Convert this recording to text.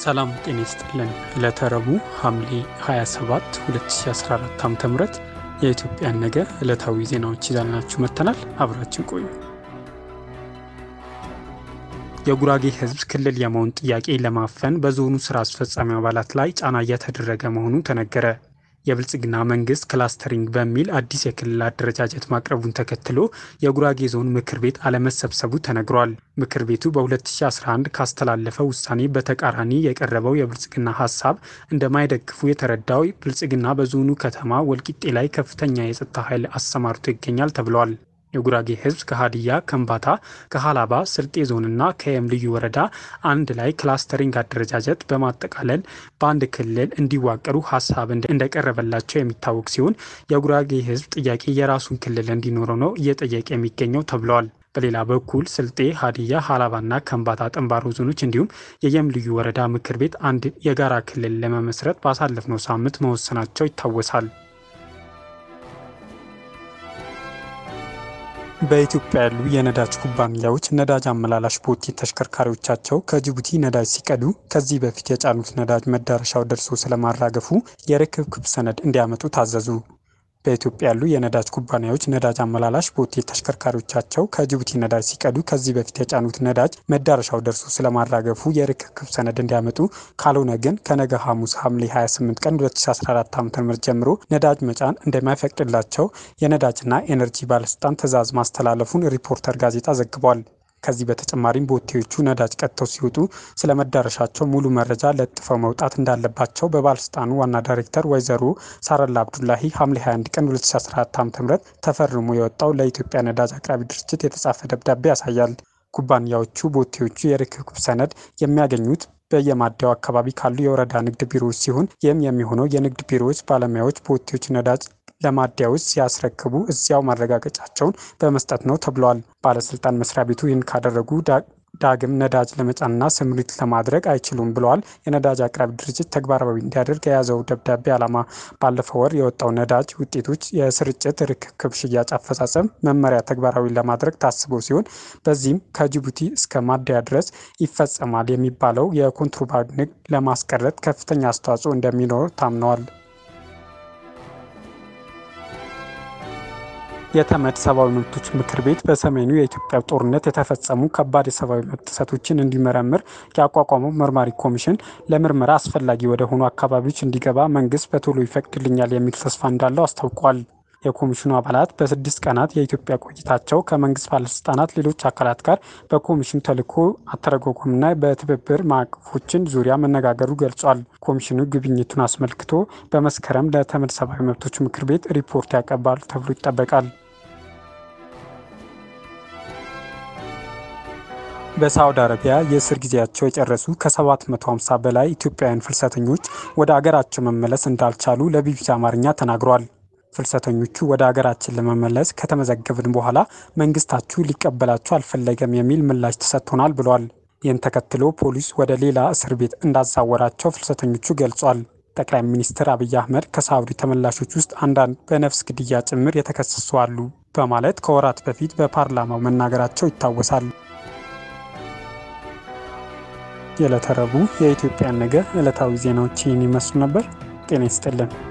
ሰላም ጤና ይስጥልን። ዕለተ ረቡዕ ሐምሌ 27 2014 ዓ ም የኢትዮጵያን ነገ ዕለታዊ ዜናዎች ይዛልናችሁ መጥተናል። አብራችን ቆዩ። የጉራጌ ሕዝብ ክልል የመሆን ጥያቄ ለማፈን በዞኑ ስራ አስፈጻሚ አባላት ላይ ጫና እየተደረገ መሆኑ ተነገረ። የብልጽግና መንግስት ክላስተሪንግ በሚል አዲስ የክልል አደረጃጀት ማቅረቡን ተከትሎ የጉራጌ ዞን ምክር ቤት አለመሰብሰቡ ተነግሯል። ምክር ቤቱ በ2011 ካስተላለፈው ውሳኔ በተቃራኒ የቀረበው የብልጽግና ሀሳብ እንደማይደግፉ የተረዳው ብልጽግና በዞኑ ከተማ ወልቂጤ ላይ ከፍተኛ የጸጥታ ኃይል አሰማርቶ ይገኛል ተብሏል። የጉራጌ ህዝብ ከሀዲያ፣ ከምባታ፣ ከሀላባ፣ ስልጤ ዞንና ከየም ልዩ ወረዳ አንድ ላይ ክላስተሪንግ አደረጃጀት በማጠቃለል በአንድ ክልል እንዲዋቀሩ ሀሳብ እንደቀረበላቸው የሚታወቅ ሲሆን የጉራጌ ህዝብ ጥያቄ የራሱን ክልል እንዲኖረው ነው እየጠየቀ የሚገኘው ተብለዋል። በሌላ በኩል ስልጤ፣ ሀዲያ፣ ሀላባና ከምባታ ጠንባሮ ዞኖች እንዲሁም የየም ልዩ ወረዳ ምክር ቤት አንድ የጋራ ክልል ለመመስረት ባሳለፍነው ሳምንት መወሰናቸው ይታወሳል። በኢትዮጵያ ያሉ የነዳጅ ኩባንያዎች ነዳጅ አመላላሽ ቦቴ ተሽከርካሪዎቻቸው ከጅቡቲ ነዳጅ ሲቀዱ ከዚህ በፊት የጫኑት ነዳጅ መዳረሻው ደርሶ ስለማራገፉ የርክብክብ ሰነድ እንዲያመጡ ታዘዙ። በኢትዮጵያ ያሉ የነዳጅ ኩባንያዎች ነዳጅ አመላላሽ ቦቴ ተሽከርካሪዎቻቸው ከጅቡቲ ነዳጅ ሲቀዱ ከዚህ በፊት የጫኑት ነዳጅ መዳረሻው ደርሶ ስለማራገፉ የርክክብ ሰነድ እንዲያመጡ፣ ካልሆነ ግን ከነገ ሐሙስ ሐምሌ 28 ቀን 2014 ዓ.ም ጀምሮ ነዳጅ መጫን እንደማይፈቅድላቸው የነዳጅና ኤነርጂ ባለስልጣን ትዕዛዝ ማስተላለፉን ሪፖርተር ጋዜጣ ዘግቧል። ከዚህ በተጨማሪም ቦቴዎቹ ነዳጅ ቀጥተው ሲወጡ ስለ መዳረሻቸው ሙሉ መረጃ ለጥፈው መውጣት እንዳለባቸው በባለስልጣኑ ዋና ዳይሬክተር ወይዘሮ ሳረላ አብዱላሂ ሐምሌ 21 ቀን 2014 ዓ.ም ተፈርሞ የወጣው ለኢትዮጵያ ነዳጅ አቅራቢ ድርጅት የተጻፈ ደብዳቤ ያሳያል። ኩባንያዎቹ ቦቴዎቹ የርክክብ ሰነድ የሚያገኙት በየማደያው አካባቢ ካሉ የወረዳ ንግድ ቢሮዎች ሲሆን ይህም የሚሆነው የንግድ ቢሮዎች ባለሙያዎች ቦቴዎች ነዳጅ ለማደያዎች ሲያስረክቡ እዚያው ማረጋገጫቸውን በመስጠት ነው ተብለዋል። ባለስልጣን መስሪያ ቤቱ ይህን ካደረጉ ዳግም ነዳጅ ለመጫንና ስምሪት ለማድረግ አይችሉም ብለዋል። የነዳጅ አቅራቢ ድርጅት ተግባራዊ እንዲያደርግ የያዘው ደብዳቤ ዓላማ ባለፈው ወር የወጣው ነዳጅ ውጤቶች የስርጭት ርክክብ፣ ሽያጭ አፈጻጸም መመሪያ ተግባራዊ ለማድረግ ታስቦ ሲሆን በዚህም ከጅቡቲ እስከ ማደያ ድረስ ይፈጸማል የሚባለው የኮንትሮባንድ ንግድ ለማስቀረት ከፍተኛ አስተዋጽኦ እንደሚኖር ታምነዋል። የተመድ ሰብአዊ መብቶች ምክር ቤት በሰሜኑ የኢትዮጵያ ጦርነት የተፈጸሙ ከባድ የሰብአዊ መብት ጥሰቶችን እንዲመረምር ያቋቋመው መርማሪ ኮሚሽን ለምርመራ አስፈላጊ ወደ ሆኑ አካባቢዎች እንዲገባ መንግስት በቶሎ ይፈቅድልኛል የሚል ተስፋ እንዳለው አስታውቋል። የኮሚሽኑ አባላት በስድስት ቀናት የኢትዮጵያ ቆይታቸው ከመንግስት ባለስልጣናት፣ ሌሎች አካላት ጋር በኮሚሽኑ ተልዕኮ አተረጓጎምና በትብብር ማዕቀፎችን ዙሪያ መነጋገሩ ገልጿል። ኮሚሽኑ ጉብኝቱን አስመልክቶ በመስከረም ለተመድ ሰብአዊ መብቶች ምክር ቤት ሪፖርት ያቀርባል ተብሎ ይጠበቃል። በሳውዲ አረቢያ የእስር ጊዜያቸው የጨረሱ ከ750 በላይ ኢትዮጵያውያን ፍልሰተኞች ወደ አገራቸው መመለስ እንዳልቻሉ ለቢቢሲ አማርኛ ተናግሯል። ፍልሰተኞቹ ወደ አገራችን ለመመለስ ከተመዘገብን በኋላ መንግስታችሁ ሊቀበላችሁ አልፈለገም የሚል ምላሽ ተሰጥቶናል ብሏል። ይህን ተከትሎ ፖሊስ ወደ ሌላ እስር ቤት እንዳዛወራቸው ፍልሰተኞቹ ገልጿል። ጠቅላይ ሚኒስትር አብይ አህመድ ከሳውዲ ተመላሾች ውስጥ አንዳንድ በነፍስ ግድያ ጭምር የተከሰሱ አሉ በማለት ከወራት በፊት በፓርላማው መናገራቸው ይታወሳል። የዕለተ ረቡዕ የኢትዮጵያን ነገ ዕለታዊ ዜናዎች ይህን ይመስሉ ነበር። ጤና ይስጥልን።